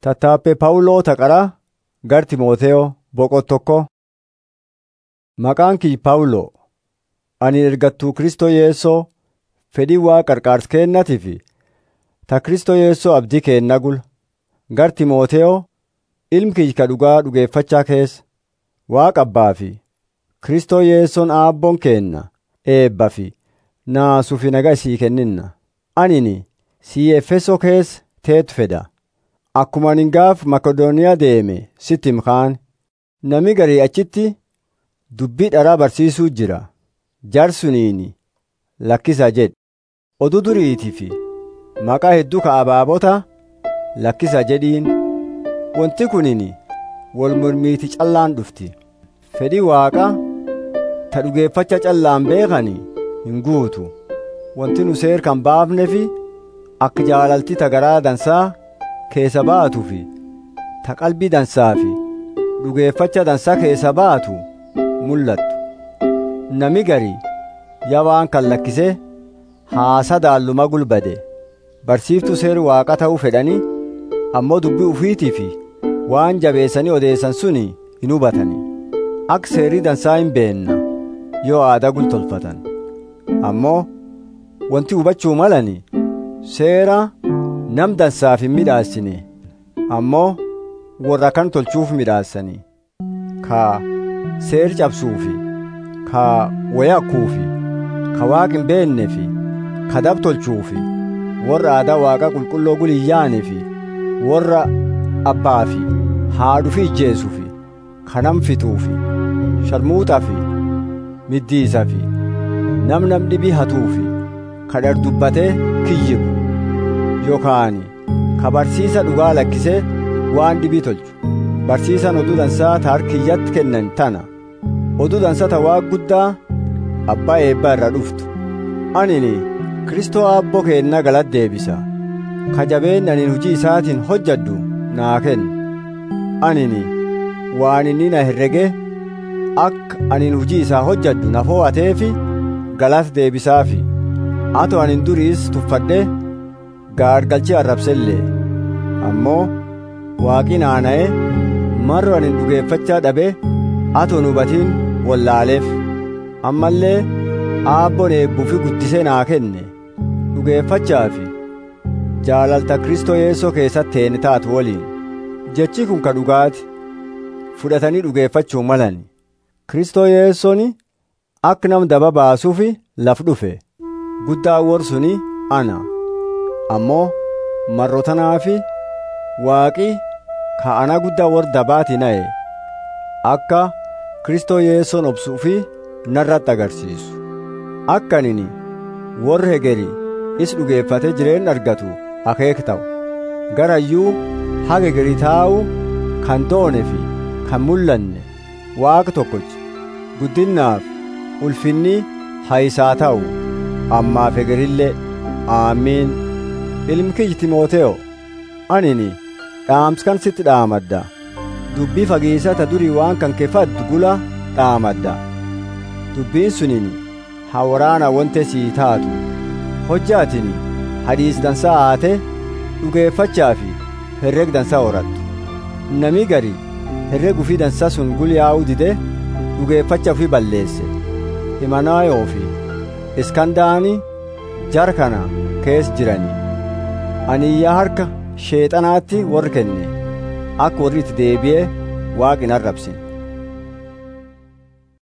Tattaaffee Phaawuloo Taqaraa gar Timooteyoo boqot tokko. Maqaan kiyya Phaawuloo ani ergattuu Kristoo Yesuusoo fedhii Waaqa qarqaarsa kennaatii fi ta Kristoo Yesuusoo abdii keenna gula gar Timooteyoo ilmi kiyya ka dhugaa dhugeeffachaa keessa Waaqa Abbaa fi Kristoo Yesuusoon Aabboon keenna eebbaa fi naasuu fi nagaa sii kenninna. Anini sii Efesoo keessa teetu fedha. Akkuma ani gaaf Makedooniyaa deeme sitti him kaan nami garii achitti dubbii dharaa barsiisuu jira. Jarsuniini lakkisa jedhi. Oduu duriitii fi maqaa hedduu ka abaabota lakkisa jedhiin. Wanti kunini wal mormiiti callaan dhufti. Fedhii Waaqa ta dhugeeffacha callaan beekani hin guutu. Wanti nu seer kan baafne fi akka jaalalti ta garaa dansaa keessa baatu fi ta qalbii dansaa fi dhugeeffacha dansaa keessa baatu mul'attu. Nami garii yaa waan kan lakkisee haasa daalluma gulbade barsiiftuu seer waaqa ta'uu fedhanii ammoo dubbii ufiitii fi waan jabeessanii odeessan suni hin hubatanii akka seerii dansaa hin beenna yoo aadaa gultolfatan ammoo wanti hubachuu malani seera nam dansaaf hin midhaassine ammoo warra kan tolchuuf midhaassanii ka seer cabsuufi ka wayakuufi ka waaq hin beeknefi ka dab tolchuufi warra aadaa waaqa qulqulloo guliyyaanifi warra abbaafi haadhufi ijjeesuufi ka nam fixuufi sharmuuxafi middiisafi nam nam dhibii hatuufi ka dhar dubbatee kiyyibu yookaan ka barsiisa dhugaa lakkisee waan dhibii tolchu barsiisan oduu dansaa ta harkiyyatti kennan tana oduu dansaa ta waaq guddaa abbaa eebbaa irra dhuftu anini kristoo aabboo keenna galata deebisa ka jabeen anin hujii isaatiin hojjadhu naa kenna anini waan inni na herrege akka anin hujii isaa hojjadhu na fo'ateefi galata deebisaafi ato anin duriis tuffadhe gaargalchee arrabsellee ammoo waaqi naana'e marro anin dhugeeffachaa dhabe ato hin hubatiin wallaaleef ammallee aabboon eebbuufi guddisee naa kenne dhugeeffachaa fi jaalalta kristoo yeessoo keessatti teeni taatu waliin jechi kun ka dhugaati fudhatanii dhugeeffachuu malani kristoo yeessooni akka nam daba baasuufi laf dhufe guddaa warsuni ana ammoo marrotanaafi waaqi ka ana guddaa war dabaati na'e akka kristoo yeessoon obsuufi narratti agarsiisu akka anini warri hegeri is dhugeeffate jireen argatu akeek ta'u garayyuu haga hegerii taa'u kan doone fi kan mul'anne waaqa tokkochi guddinnaaf ulfinni haayisaa ta'u ammaaf hegerillee aamiin ilmi kiyyi timooteyo anini dhaamskan sitti dhaamadda dubbii fageessata durii waan kan keeffaddu gula dhaamadda dubbiin sunini hawaraana wante sii taatu hojjaatini hadiis dansaa haate dhugeeffachaa fi herreg dansaa horattu nami gari herreg ufii dansaa sun gulyaa'uu dide dhugeeffacha ufii balleesse himanaayoo fi iskandaani jar kana kees jirani ani iyyaa harka sheexanaatti warri kenne akka warri itti deebi'ee waaqin arrabsin